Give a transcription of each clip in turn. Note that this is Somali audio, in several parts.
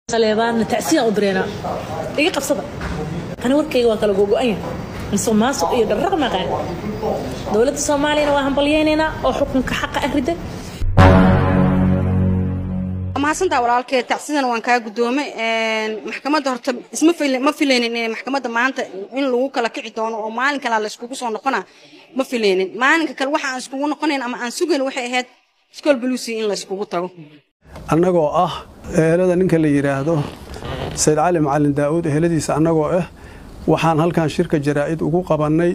saleebaanna tacsiyan u direynaa iga qabsada ani warkayga waa kala gogo-an yahay mise maasuq iyo dharraq maqaan dowladda soomaaliyana waa hambalyeynaynaa oo xukunka xaqa ah riday mahadsantaa walaalkee tacsidana waan kaa gudoomay maxkamadda horta isma ma filaynin in maxkamadda maanta in lagu kala kici doono oo maalin kalaa la iskugu soo noqona ma filaynin maalinka kale waxa aan iskugu noqonayn ama aan sugayn waxay ahayd school blucy in la iskugu tago annagoo ah ehelada ninka la yidhaahdo sayid cali macalin daa'uud eheladiisa annagoo ah waxaan halkan shirka jaraa'id ugu qabannay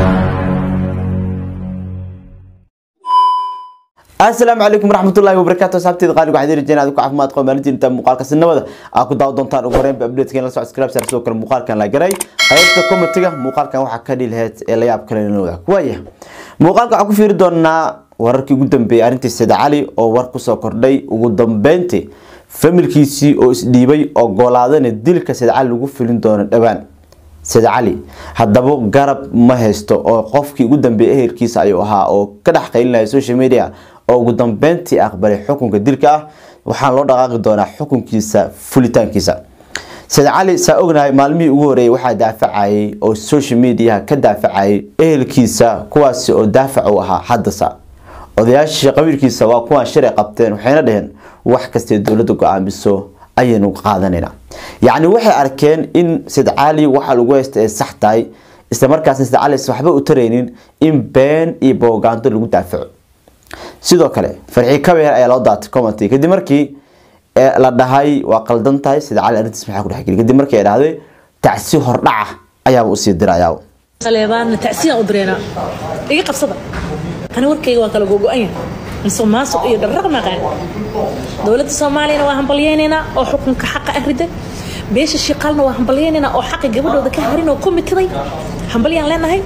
asalaamu calaykum waraxmatullahi wabarakaatu asxaabteeda qaaliga waxaad rajeen aad ku caafimaad qabo maalintiinta muuqaalka sinabada aad ku daawo doontaan ugu horreynba updatekan la socod subscribe sidoo kale muuqaalkan la garay qaybta commentiga muuqaalkan waxaa ka dhihi lahayd ee la yaab kale inoo wadaag waaya muuqaalka waxaan ku fiiri doonaa wararkii ugu dambeeyay arrintii sayid cali oo war kusoo kordhay ugu dambeyntii familkiisii oo isdhiibay ogolaadana dilka sayid cali lagu filin doono dhowaan sayid cali haddaba garab ma haysto oo qofkii ugu dambeeyay ehelkiisa ayuu ahaa oo ka dhex qaylinaya social media oo ugu dambeyntii aqbalay xukunka dilka ah waxaan loo dhaqaaqi doonaa xukunkiisa fulitaankiisa sayid cali saa ognahay maalmihii ugu horeeyay waxaa daafacayay oo social mediaha ka daafacayay ehelkiisa kuwaasi oo daafac u ahaa haddasa odayaashii qabiilkiisa waa kuwaan shalay qabteen waxayna dhaheen wax kastee dowladda go-aamiso ayaynu qaadanayna yacni waxay arkeen in sayid cali waxa lagu haysta ay sax tahay isla markaasna sayid cali waxba u taraynin in been iyo boogaanto lagu daafaco sidoo kale farxii kabeer ayaa loo daatay commenty kadib markii la dhahay waa qaldan tahay sayid cali arrintiis maxaa ku dhexgeli kadib markii ay dhahday tacsi hordhaca ayaaba usii dirayaa saleebaanna tacsiyan u direynaa iga qabsada ani warkayga waa kala gogo-an yahay mise maasuq iyo dharraq maqaan dowladda soomaaliyana waa hambalyeynaynaa oo xukunka xaqa ah riday beesha shiqaalna waa hambalyeynaynaa oo xaqi gabadhooda ka harin oo ku mitiday hambalyaan leenahay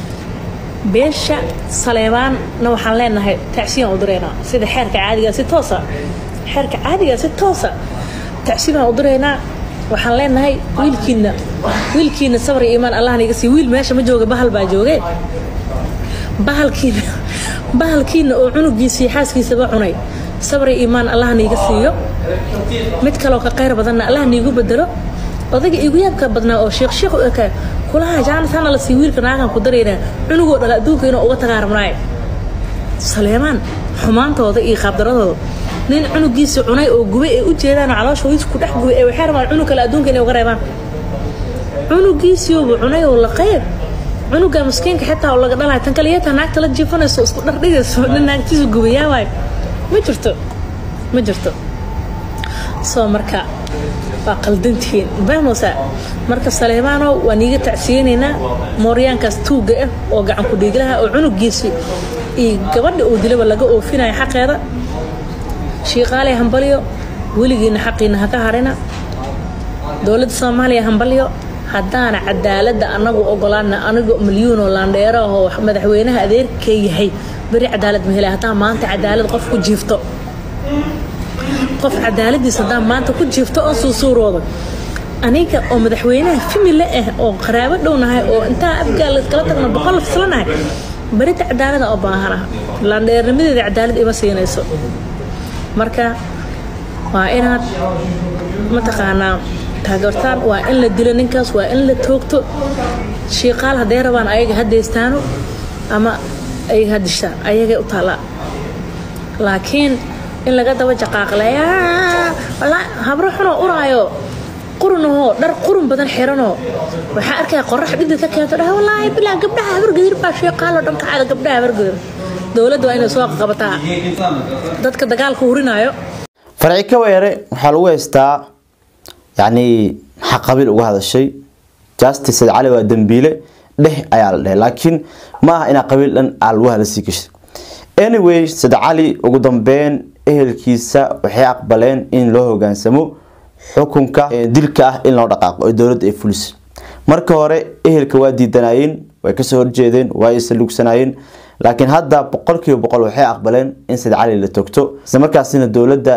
beesha saleebaanna waxaan leenahay tacsiyan u direynaa sida xeerka caadiga si toosa xeerka caadiga si toosa tacsiyan u direynaa waxaan leenahay wiilkiina wiilkiina sabar iyo iimaan allah niga sii wiil meesha ma jooga bahal baa jooge bahalkiina bahalkiina oo cunugiisii xaaskiisaba cunay sabar iyo iimaan allah niiga siiyo mid kaloo ka qayr badanna allah niigu bedelo odayga igu yaabka badnaa oo sheekh sheekh u ekaa kulaha jaanataana la sii wiilka naagan ku daraynaa cunugoo dhala adduunka inuu uga tagaa rabnaaye saleemaan xumaantooda iyo qaabdaradooda nin cunugiisa cunay oo gubay ay u jeedaanoo caloosha wiis ku dhex gubay ee waxay rabaan cunug kale adduunka inay uga reebaan cunugiisiiuba cunay oo la qayb cunuga maskiinka xitaa oo laga dhalayo tan kaliyata naagta la jiifanayso isku dhardhigayso nin naagtiisa gubayaa waayo ma jirto ma jirto soo marka waa qaldantihiin fahmoosa marka saleemaano waa niiga tacsiyeynaynaa mooryaankaas tuugga ah oo gacan ku dhiiglaha oo cunugiisii iyo gabadha uu dilaba laga oofinayo xaqeeda shiiqaaley hambalyo weligiina xaqiina haka harina dowladda soomaaliya hambalyo haddaana cadaaladda anagu ogolaana anigo milyuunoo laandheero ahoo madaxweynaha adeerka yahay beri cadaalad ma helay haddaan maanta cadaalad qof ku jiifto qof cadaaladiis haddaan maanta ku jiifto oo suusuurooda aniga oo madaxweynaha famile ah oo qaraabo dhownahay oo intaa afgaal kala tagno boqol fislanahay berita cadaalada oo baahanaha laandheernimadeeda cadaalad ima siinayso marka waa inaad mataqaanaa taageertaan waa in la dilo ninkaas waa in la toogto shiiqaal hadday rabaan ayaga hadaystaano ama ayaga hadishaan ayagay u taallaa laakiin in laga daba jaqaaqleeya habro xunoo uraayo qurunahoo dhar qurun badan xiranoo waxaa arkaya qorax dhidid ka keento dhaha wallaahi bilaa gabdhaha habargadir baa shiiqaalo dhan kacaada gabdhaha habargadir dowladda waa inay soo qabataa dadka dagaalka hurinaayo farci kaweere waxaa lagu haystaa yacni maxaa qabiil uga hadashay justice sayid cali waa dambiile dheh ayaa la dhehay laakiin ma aha inaa qabiil dhan aa lagu hadlasii gashay anyway sayid cali ugu dambeyn ehelkiisa waxay aqbaleen in loo hogaansamo xukunka dilka ah in loo dhaqaaqo oo dowladda ay fulis marka hore ehelka waa diidanayeen way kasoo horjeedeen waa isa lugsanaayeen laakiin hadda boqolkiiba boqol waxay aqbaleen in sayid cali la togto isla markaasina dowladda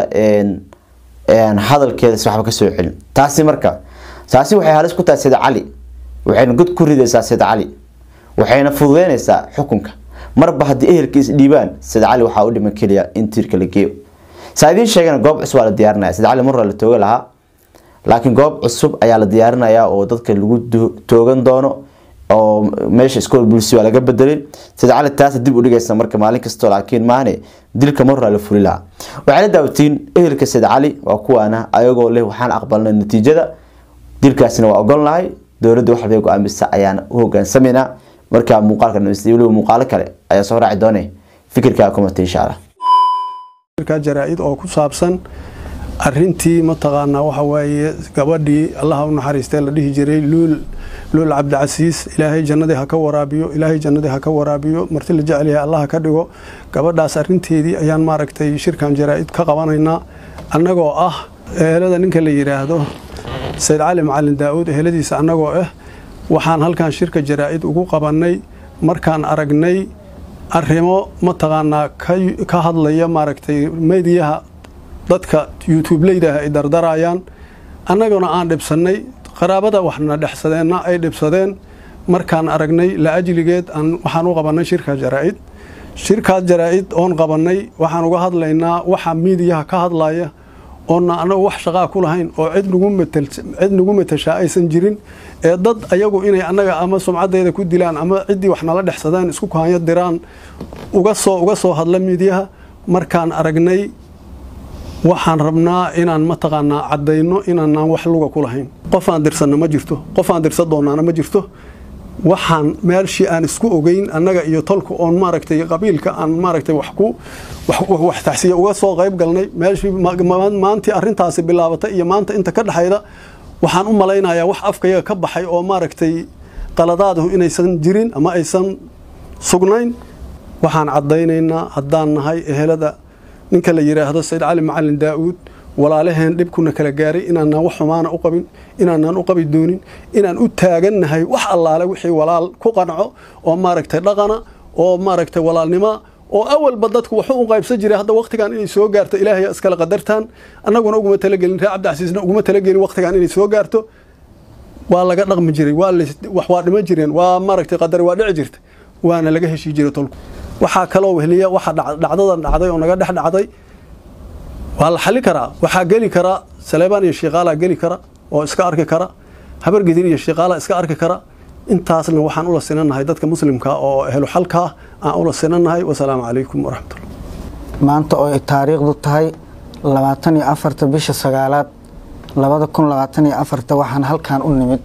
hadalkeeda waxba kasoo celin taasi marka taasi waxay halis ku tahay sayid cali waxayna god ku ridaysaa sayid cali waxayna fududeynaysaa xukunka marba haddii ehelka isdhiibaan sayid cali waxaa u dhiman keliya in tiirka la geeyo saa idiin sheegana goob cusub waa la diyaarinaya sayid cali marra la tooga lahaa laakiin goob cusub ayaa la diyaarinayaa oo dadka lagu do- toogan doono oo meesha iskool bulsi waa laga bedelay sida cali taasa dib u dhigaysa marka maalin kastoo laakiin maahane dilka marraa la fuli lahaa waxay la daawatiin ehelka sayid cali waa kuwaana ayagoo leh waxaan aqbalnay natiijada dilkaasina waa ogon lahay dowladda wax walbay go-aamisa ayaan u hogaansameynaa markaa muuqaalka dhamaystay weliba muuqaalo kale ayaa soo raaci doone fikirkaa kumata insha allah shirka jaraa-id oo ku saabsan arintii mataqaanaa waxa waaye gabadhii allaha u naxariistee la dhihi jiray luul luul cabdicasiis ilaahay jannadii ha ka waraabiyo ilaahay jannadii ha ka waraabiyo marti la jecel yahay allah ha ka dhigo gabadhaas arinteedii ayaan maaragtay shirkan jaraa-id ka qabanaynaa annagoo ah ehelada ninka la yidhaahdo sayid cali macalin daa-uud eheladiisa annagoo ah waxaan halkan shirka jaraa-id ugu qabannay markaan aragnay arrimo mataqaanaa ka- ka hadlaya maaragtay mediyaha dadka youtubeleydaah ay dardarayaan annaguna aan dhibsannay qaraabada waxna dhexsadeenna ay dhibsadeen markaan aragnay la ajligeed aan waxaan u qabannay shirka jaraa-id shirkaas jaraa-id oon qabannay waxaan uga hadlaynaa waxa miidiyaha ka hadlaya oona anagu wax shaqaa ku lahayn oo cid nagu matal cid nagu matashaa aysan jirin ee dad ayagu inay annaga ama sumcaddeeda ku dilaan ama ciddii wax nala dhexsadaan isku kahanyo diraan uga soo uga soo hadla miidiyaha markaan aragnay waxaan rabnaa inaan mataqaanaa caddayno inaanaan wax luga ku lahayn qof aan dirsanna ma jirto qof aan dirsan doonaana ma jirto waxaan meelshii aan isku ogeyn annaga iyo tolka oon maaragtay qabiilka aan maaragtay wax ku wax- wax taxsiya uga soo qayb galnay meeshii ma- ma- maantii arrintaasi bilaabatay iyo maanta inta ka dhexayda waxaan u malaynayaa wax afkayaga ka baxay oo maaragtay qaladaadahu inaysan jirin ama aysan sugnayn waxaan caddaynaynaa haddaan nahay ehelada ninka la yidhaahdo sayid cali macalin daa-uud walaalaheen dhibkuna kala gaaray inaanaan wax xumaana u qabin inaanaan u qabi doonin inaan u taagannahay wax allaale wixii walaal ku qanco oo maaragtay dhaqana oo maaragtay walaalnimo oo awalba dadku waxu u qaybsan jiray hadda waqtigan inay soo gaarto ilaahay iskala qadartaan annaguna uguma talagelin reer cabdicasiisna uguma talagelin waqtigan inay soo gaarto waa laga dhaqmi jiray waa la- wax waa dhiman jireen waa maaragtay qadar waa dhici jirta waana laga heshii jiray tolku waxaa kaloo wehliya waxa dhac- dhacdadan dhacday oo naga dhex dhacday waa la xali karaa waxaa geli karaa saleebaan iyo shiiqaalaa geli kara oo iska arki kara habar gidir iyo shiiqaalaa iska arki kara intaasna waxaan ula sinanahay dadka muslimka oo ehlu xalka ah aan ula sinanahay wasalaamu calaykum waraxmatullah maanta oo ay taariikhdu tahay labaatan iyo afarta bisha sagaalaad labada kun labaatan iyo afarta waxaan halkan u nimid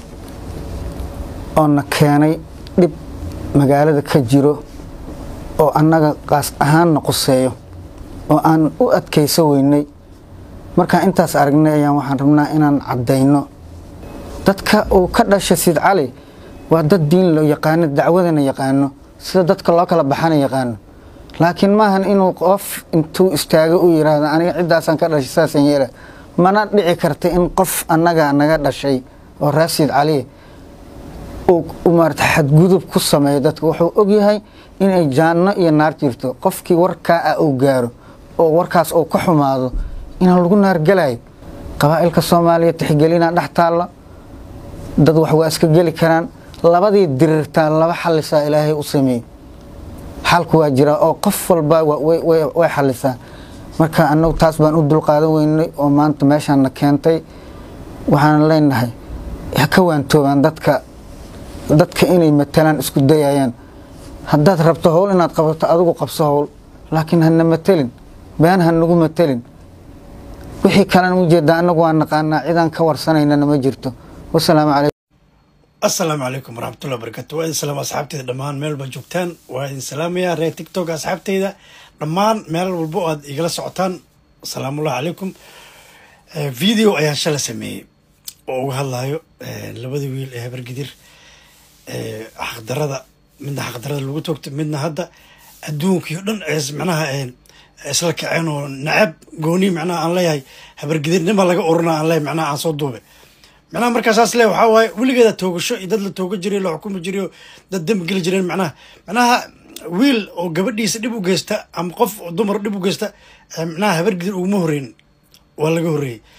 oo na keenay dhib magaalada ka jiro oo annaga qaas ahaanna quseeyo oo aan u adkayso weynay markaan intaas aragnay ayaan waxaan rabnaa inaan caddayno dadka uu ka dhashay sid cali waa dad diin loo yaqaano dacwadana yaqaano sida dadka loo kala baxana yaqaano laakiin maahan inuu qof intuu istaago u yiraahdo aniga ciddaasaan ka dhashay saasaan yeela mana dhici karta in qof annaga naga dhashay oo reer sid cali uu uu maarata xadgudub ku sameeyo dadka wuxuu ogyahay inay jaanno iyo naar jirto qofkii warkaa ah uu gaaro oo warkaas uu ka xumaado inaan lagu naargelayo qabaa'ilka soomaaliya tixgelinaa dhex taalla dad wax waa iska geli karaan labadii dirirtaa laba xalisaa ilaahay u sameeyey xalku waa jiraa oo qof walba wa- way- way way xalisaa marka annagu taas baan u dulqaadan weynay oo maanta meeshaana keentay waxaan leenahay ha ka waantoobaan dadka dadka inay matalaan isku dayayaan haddaad rabto howl inaad qabato adigu qabso howl laakiin hana matelin been ha nagu matelin wixii kalena ujeedaa annagu waa naqaanaa cidaan ka warsanaynana ma jirto wasalaamu calaykum asalaamu calaykum waraxmatullahi wabarakatu waa idin salaam asxaabteyda dhammaan meel walba joogtaan waa idin salaamayaa reer tiktok asxaabteyda dhammaan meel walba oo aad igala socotaan asalaamullahi calaykum Eh, video ayaan shala sameeyey oo uga hadlayo eh, labadii wiil ee habargidir eh, xaqdarada midna xaqdarada lagu toogto midna hadda adduunkii o dhan es macnaha eh, isla kaceen oo nacab gooni macnaha aan leeyahay habargidirnima laga uruna aan leeyahay macnaha aan soo duube macnaha markaasaas le waxaa waaye weligeeda toogasho iyo dad la tooga jiray la xukumi jiray oo dad dembi geli jireen macnaha macnaha wiil oo gabadhiisa dhib u geysta ama qof oo dumar dhib u geysta eh, macnaha habargidir uguma horeyn waa laga horreeyey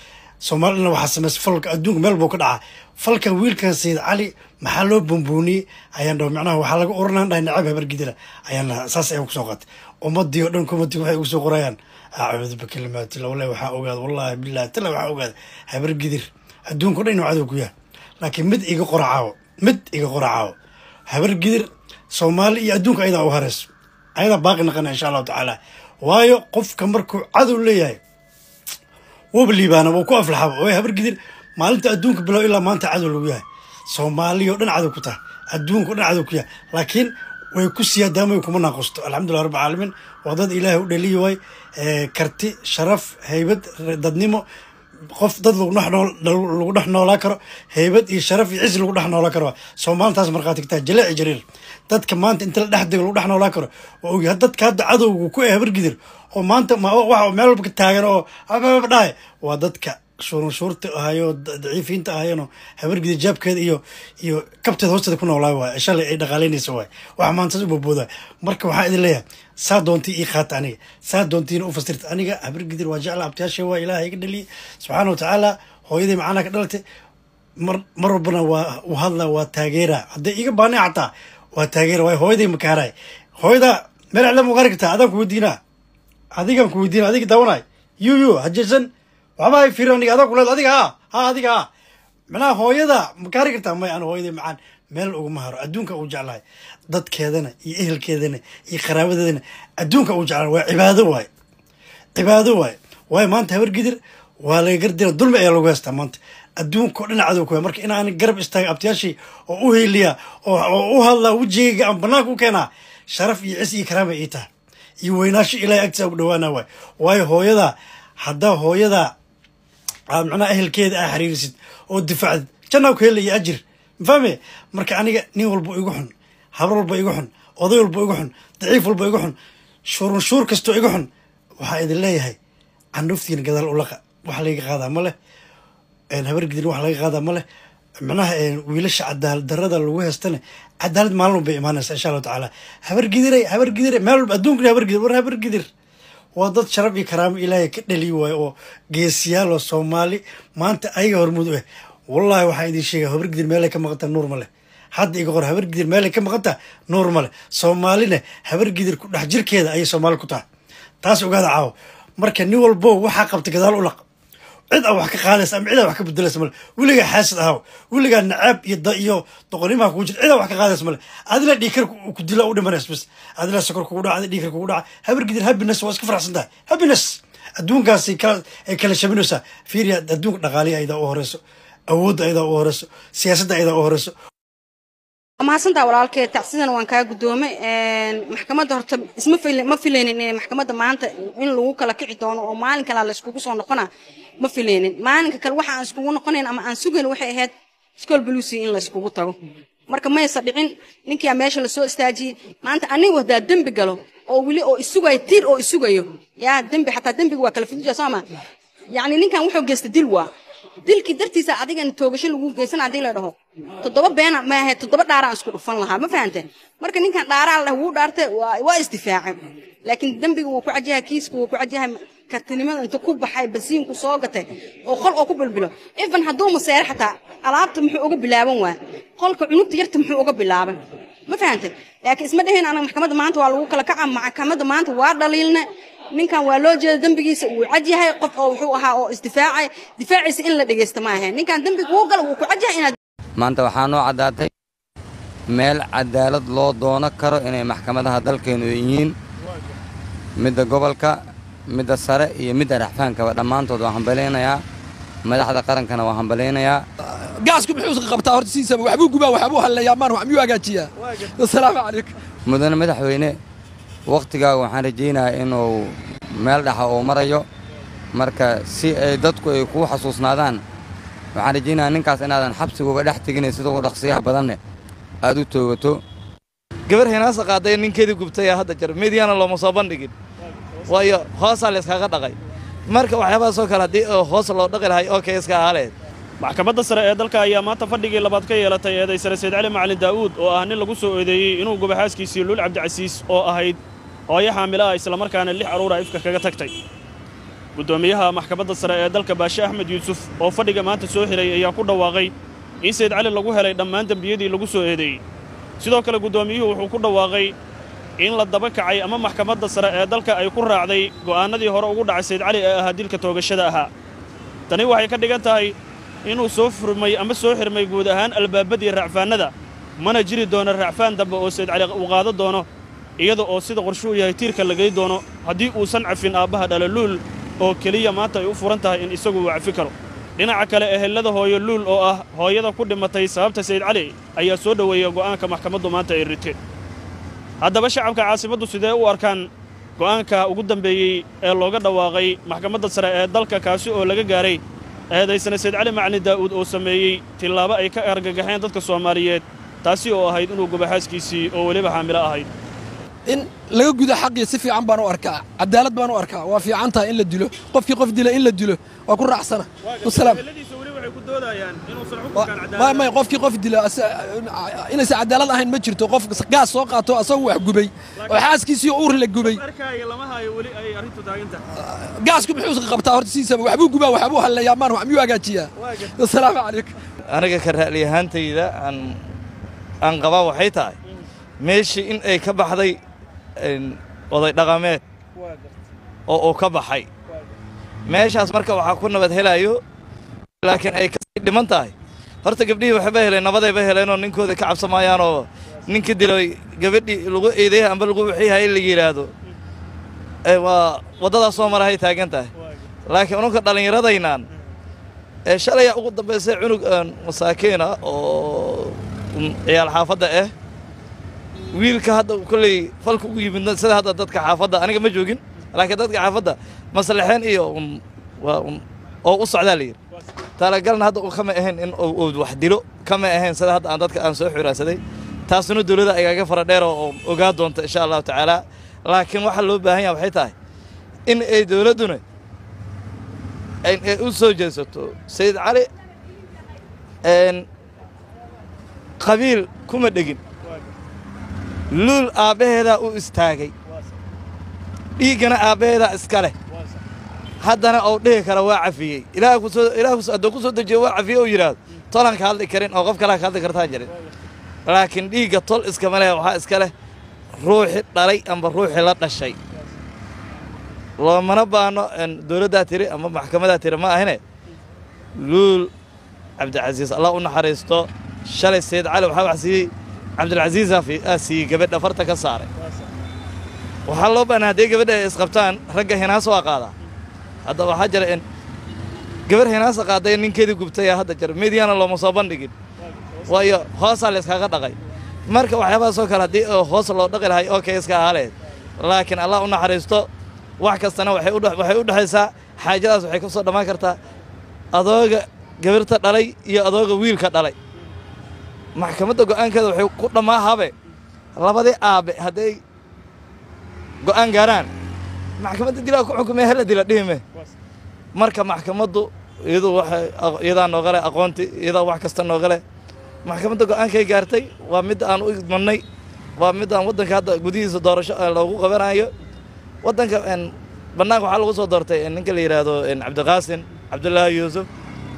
soomaalina waxaa sameysay falka adduunka meel buu ka dhacaa falkan wiilkan sayid cali maxaa loo bumbuuniyey ayaan dhaho macnaha waxaa laga oranaan dhahay nacab habargidila ayaan lahaa saas ayaa kusoo qaatay ummadii oo dhan kumadii waxay ugu soo qorayaan acuudu bikalimaatilla wallahi waxaa ogaada wallahi billahi talla waxaa ogaada habargidir adduunka o dhan inuu cadow ku yahay laakiin mid iga qoracaawo mid iga qoracaawo habargidir soomaali iyo adduunka ayadaa u hareyso ayadaa baaqi naqana insha allahu tacaala waayo qofka markuu cadow leeyahay wuuba liibaana wuu ku aflaxaba oo habargidir maalinta adduunka bilow ilaa maanta cadow lagu yahay soomaaliya oo dhan cadow ku tahay adduunka o dhan cadow ku yahay laakiin way ku siyaadaamay kuma naaqosto alxamdulillah rabbi caalamiin waa dad ilaahay u dhaliyi waay karti sharaf haybad dadnimo qof dad lagu dhex nool lagu dhex noolaa karo haybad iyo sharaf iyo cis lagu dhex noolaa karo soomaalintaas markhaati ka tahay jaleeci jariir dadka maanta inta la dhex dego lagu dhex noolaa karo waa ogyahay dadka hadda cadowga ku eh habargidir oo maanta waxa meel walba ka taagan oo ababa dhahay waa dadka shurunshuurta ahayo daciifiinta ahayeenoo habargidir jaabkeeda iyo iyo kabteeda hoosteeda ku noolaa waay shalay ay dhaqaaleynaysa waay waxa maanta saas u boobooda marka waxaa idin leeyahay saa doontii ii qaata aniga saa doontiina u fasirta aniga habargidir waa jecla abtiyaasha waa ilaahay iga dhaliyay subxaana wa tacaala hooyaday macanaha ka dhalatay mar mar walbana waa u hadla waa taageera hadday iga baanay xataa waa taageera waay hooyaday makaaray hooyada meel iclam ugaari kartaa adaan ku weydiinaa adigaan ku weydiina adiga daawanay yu yu hajeesan waxba hay fiiri aniga adaa kuleed adiga ha ha adiga ha macnaha hooyada ma kaari kartaa may ana hooyaday macaan meel uguma haro adduunka uu jeclahay dadkeedana iyo ehelkeedana iyo qaraabadeedana adduunka uu jeclahay waa cibaado waay cibaado waay waayo maanta habargidir waa laga gardira dulmi ayaa lagu haystaa maanta adduunka oo dhinac cadow ku marka inaan garab istaaga abtiyaashii oo u heliya oo u hadlaa wejigayga aan banaanka u keenaa sharaf iyo cis iyo karaama ii tahay iyo weynaasho ilaahay agtiisa ugu dhawaana waay waayo hooyada haddaa hooyada aad macnaha ehelkeeda aa xiriirisid oo difaacdid jannaa ku helaya ajir mafahme marka aniga nin walba igu xun habar walba igu xun oday walba igu xun daciif walba igu xun shurunshuur kastoo igu xun waxaa idin leeyahay candhuftiina gadaal ulaqa wax layga qaadaa ma leh habargidin wax laga qaadaa ma leh macnaha wiilasha cadaalad darada lagu heystana cadaalad maalin walba imaanaysa insha allahu tacaala habargidire habargidire meel walba adduunkana habargidir war habargidir waa dad sharaf iyo karaamo ilaahay ka dhaliyi waayo oo geesiyaal oo soomaali maanta ayaga hormuud u eh wallahi waxaan idin sheegaya habargidir meelay ka maqantaa nuur ma leh hadda iga qor habargidir meelay ka maqantaa nuur ma leh soomaalina habargidir ku dhex jirkeeda ayay soomaali ku tahay taas ogaada caawo marka nin walbo waxaa qabta gadaal u laq cid a wax ka qaadaysa ama cid a wax ka bedelaysa male weligaa xaasid ahaw weligaa nacaab iyo iyo doqonimaha kugu jira cid a wax ka qaadaysa male adila dhiikar ku dila u dhimanays bas adila sokor kugu dhaca adi dhiikar kugu dhaca habargidir happiness waa iska faraxsan tahay happiness adduunkaas ay kala shabinaysaa fiiriya adduunka dhaqaaliya aydaa u horeyso awoodda aydaa u horeyso siyaasadda aydaa u horeyso mahadsantaa walaalkee tacsidan waan kaa guddoomay maxkamadda horta isma ma filaynin in maxkamadda maanta in lagu kala kici doono oo maalin kalaa la iskugu soo noqona ma filaynin maalinka kale waxa aan iskugu noqonayn ama aan sugayn waxay ahayd school blucy in la iskugu tago marka maysa dhicin ninkia meesha lasoo istaajiyey maanta anigu hadaa dembi galo oo weli oo isugayo tiir oo isugayo yaa dembi xataa dembiga waa kala fiduja sooma yacni ninkan wuxuu geystay dil waa dilkii dartiisa adigan toogasho lagu geysan hadii la dhaho toddoba beena maahe toddoba dhaaraan isku dhufan lahaa ma fahante marka ninkan dhaaraa la wuu dhaartay waa isdifaacay laakiin dembiga wuu ku cajahay kiiska wuu ku cajahay kartinimada inta ku baxay basiinku soo gatay oo qol oo ku bilbilo ifan hadduu maseere xataa alaabta muxuu uga bilaaban waa qolka cunugta yarta muxuu uga bilaabay ma fahante laakiin isma dheheen anaga maxkamadda maanta waa lagu kala kaca maxkamadda maanta waa dhaliilna ninkan waa loo jeeda dembigiisa uu cadyahay qof oo wuxuu ahaa oo isdifaacay difaaciisa in la dhegeysta ma ahayn ninkan dembiga wuu gala wuu ku cadyahay inaad maanta waxaa noo caddaatay meel cadaalad loo doono karo inay maxkamadaha dalkeennu yihiin midda gobolka midda sare iyo midda raxfaankaba dhammaantood waan hambalaynayaa madaxda qarankana waan hambalaynayaa gaasku muxuu qabtaa horta siisaba waxbuu gubaa waxbuu hallayaa maan wax miyuu hagaajiyaa asalaamu calaykum mudane madaxweyne wakhtigaaga waxaan rajaynayaa inuu meel dhaxa uu marayo marka si ay dadku ay kuu xasuusnaadaan waxaan rajaynayaa ninkaas inaadan xabsiga uga dhex tegin sida ugu dhaqsiyaha badanne aad u toogato gabar hinaasa qaaday ninkeedii gubtay hadda jar midyana looma soo bandhigin waayo hoosaa layskaga dhaqay marka waxyaabahaasoo kale haddii hoos loo dhaqi lahay oo kayska ahaaleed maxkamadda sare ee dalka ayaa maanta fadhigii labaad ka yeelatay eeday sare sayd cali macalin daa'uud oo ah nin lagu soo eedeeyey inuu guba xaaskiisii luul cabdicasiis oo ahayd hooyo xaamilo ah islamarkaana lix carruura ifka kaga tagtay guddoomiyaha maxkamadda sare ee dalka baashe axmed yuusuf oo fadhiga maanta soo xiray ayaa ku dhawaaqay in sayid cali lagu helay dhammaan dembiyadii lagu soo eedeeyey sidoo kale guddoomiyuhu wuxuu ku dhawaaqay in la daba kacay ama maxkamadda sare ee dalka ay ku raacday go'aannadii hore ugu dhacay sayid cali ee ahaa dilka toogashada ahaa tani waxay ka dhigan tahay inuu soo furmay ama soo xirmay guud ahaan albaabadii racfaannada mana jiri doono racfaan dambe oo sayid cali uu qaado doono iyada oo sida qorshuu yahay tiirka lagay doono haddii uusan cafin aabbaha dhalaluul oo keliya maanta ay u furan tahay in isagu uu cafi karo dhinaca kale ehelada hooyo luul oo ah hooyada ku dhimatay sababta sayid cali ayaa soo dhoweeya go'aanka maxkamaddu maanta ay riteen haddaba shacabka caasimaddu sidee u arkaan go'aanka ugu dambeeyey ee looga dhawaaqay maxkamadda sare ee dalka kaasi oo laga gaaray eedaysana sayid cali macalin daa'uud oo sameeyey tillaabo ay ka argagaxeen dadka soomaaliyeed taasi oo ahayd inuu gubaxaaskiisii oo weliba xaamilo ahayd in laga gudo xaqii si fiican baan u arkaa cadaalad baan u arkaa waa fiican tahay in la dilo qofkii qof dila in la dilo waa ku raacsana wasalaam may may qofkii qof dila inaysan cadaalad ahayn ma jirto qof gaas soo qaato asagu wax gubay oo xaaskiisii uur la gubay gaasku muxuu qabtaa horta siisaba waxbuu gubaa waxbuu halleeyaa maan miyuu hagaajiyaa wasalaamu calaykum aniga ka ra'li ahaantayda aan aan qabaa waxay tahay meeshii in ay ka baxday oday dhaqameed oo uu ka baxay meeshaas marka waxaa ku nabad helayo laakiin ay kasii dhiman tahay horta gabdhihii waxba heleen nabadayba heleenoo ninkooda ka cabsamayaanoo ninka dilay gabadhii lagu eedeeya amba lagu wixiiha in la yidhaahdo waa waddadaas soo marahay taagan tahay laakiin ununka dhallinyaradaynaan ee shalaya ugu dambaysay cunug masaakiina oo ciyaal xaafadda ah wiilka hadda kolley falka ugu yimidna sida hadda dadka xaafadda aniga ma joogin laakiin dadka xaafadda maslaxeen iyo waa oo u socdaa la yidhi talagalna hadda uu kama ahayn in uu wax dilo kama ahayn sida hadda aan dadka aan soo xuraansaday taasuna dowladda igaaga fara dheer oo ogaa doonta insha allahu tacaala laakiin waxaa loo baahan yaha waxay tahay in ay dowladduna ay u soo jeesato sayid cali qabiil kuma dhegin luul aabbaheedaa u istaagay dhiiggana aabbaheedaa iska leh haddana ou dhihi kara waa cafiyey ilaah kusoo ilaah hadduu ku soo dejiyo waa cafiyey ou yidhaahdo tolan ka hadli karin oo qof kalaa ka hadli kartaan jirin laakiin dhiigga tol iskama leh waxaa iska leh ruuxi dhalay amba ruuxi la dhashay loomana baano dowladdaa tiri ama maxkamadaa tiri ma ahine luul cabdicasiis allah u naxariisto shalay sayid cali waxaa wax siiyey cabdilcasiisaa aa siiyey gabadha farta ka saaray waxaa loo baana hadday gabadha ay isqabtaan ragga hinaas waa qaadaa hadda waxaa jira in gabar hinaasa qaaday ninkeedii gubtayaa hadda jira midyana looma soo bandhigin waayo hoosaa layskaga dhaqay marka waxyaabahaasoo kale haddii hoos loo dhaqi lahay oo kay iska ahaaleed laakiin allah u naxariisto wax kastana waxay u dhexaysaa xaajadaas waxay ka soo dhammaan kartaa adooga gabirta dhalay iyo adooga wiilka dhalay maxkamadda go'aankeeda waxay ku dhammaahabe labadii aabbe hadday go'aan gaaraan maxkamadda dilaa ku xukumee hala dila dhihime marka maxkamaddu iyadu waxay iyadaa nooga leh aqoontii iyadaa wax kasta nooga leh maxkamadda go'aankay gaartay waa midda aan u idmannay waa midda aan waddanka hadda gudihiisa doorasho loogu qabanayo waddanka bannaanka waxaa lagu soo doortay ninka la yidhaahdo cabdiqaasin cabdullaahi yuusuf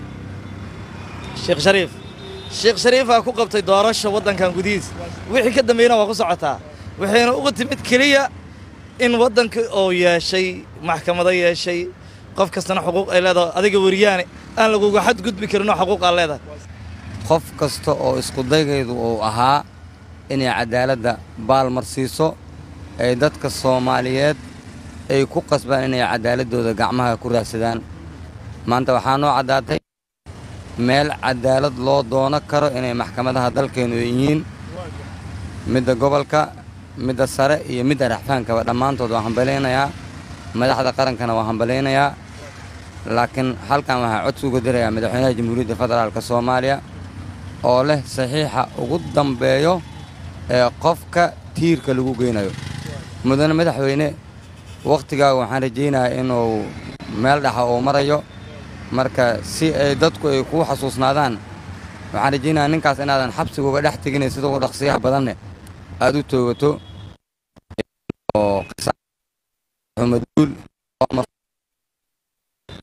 sheekh shariif sheekh shariifaa ku qabtay doorasho waddankan gudihiisa wixii ka dambeeyna waa ku socotaa waxayna uga timid keliya in waddanka oo yeeshay maxkamado yeeshay qof kastana xuquuq ay leedahay adiga weriyaane aan laguga xadgudbi karinoo xuquuq aan leedahay qof kasta oo iskudaygeedu uu ahaa inay caddaaladda baalmar siiso ay dadka soomaaliyeed ay ku qasbaan inay caddaaladdooda gacmaha ku raadsadaan maanta waxaa noo caddaatay meel caddaalad loo doono karo inay maxkamadaha dalkeennu yihiin midda gobolka midda sare iyo midda raxfaankaba dhammaantood waa hambalaynayaa madaxda qarankana waa hambalaynayaa laakiin halkan waxaa codsi uga dirayaa madaxweynaha jamhuuriyadda federaalka soomaaliya oo leh saxiixa ugu dambeeyo ee qofka tiirka lagu geynayo mudane madaxweyne wakhtigaaga waxaan rajaynayaa inuu meel dhaxa uu marayo marka si ay dadku ay kuu xasuusnaadaan waxaan rajaynayaa ninkaas inaadan xabsiga uga dhex teginayn sida ugu dhaqsiyaha badanne aad u toogato oo xumaduul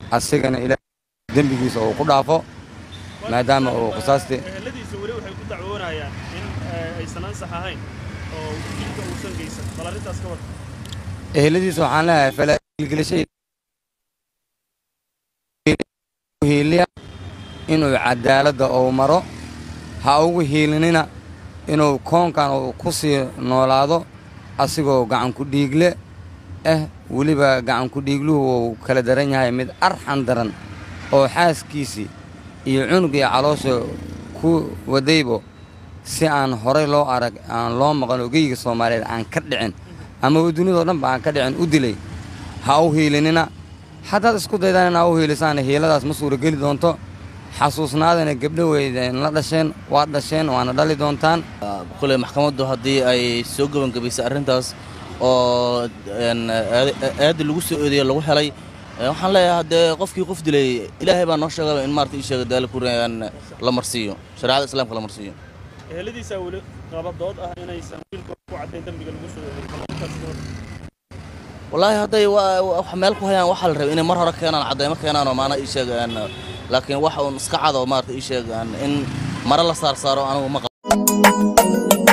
asigana ilaahay dembigiisa uu ku dhaafo maadaama uu qisaastii eheladiisa weli waxay ku dacwoonayaan in eh, aysan ansax ahayn oo dilka uusan geysan bal arrintaas ka war eheladiisa waxaan leeyahay falaagelgelishay hiiliya inuu cadaaladda uu maro ha ugu hiilinina inuu koonkan uu ku sii noolaado asigoo gacanku dhiigle ah weliba gacanku dhiigluhu uu kala daran yahay mid arxan daran oo xaaskiisii iyo cunugii caloosha ku wadaybo si aan horay loo arag aan loo maqan oo geyga soomaaliyeed aan ka dhicin ama dunidoo dhanba aan ka dhicin u dilay ha u hiilinina haddaad isku daydaan in aa u hiilisaan hiiladaas ma suurageli doonto xasuusnaadana gabdho weydeen la dhasheen waad dhasheen waana dhali doontaan kule maxkamaddu haddii ay soo gebangebaysay arrintaas oo een, aad- aadda lagu soo eedeeye lagu helay ee, waxaan leeyahay haddee qofkii qof dilay ilaahay baa noo sheegaba in maarata ii sheega daali kuriyaan la marsiiyo shareecada islaamka la marsiiyo eheladiisaa weli qaba dood ah inaysan wiilkooda ku caddayn dembiga lagu soo eedeeyey bal arrintaas ka war wallaahi hadday wa- wa- wax meel ku hayaan waxaa la rabay inay mar hore keenaan caddaymo keenaan oo maana ii sheegaan laakiin waxa uun iska cado maarata ii sheegaan in mare la saar saaro anigu ma qabo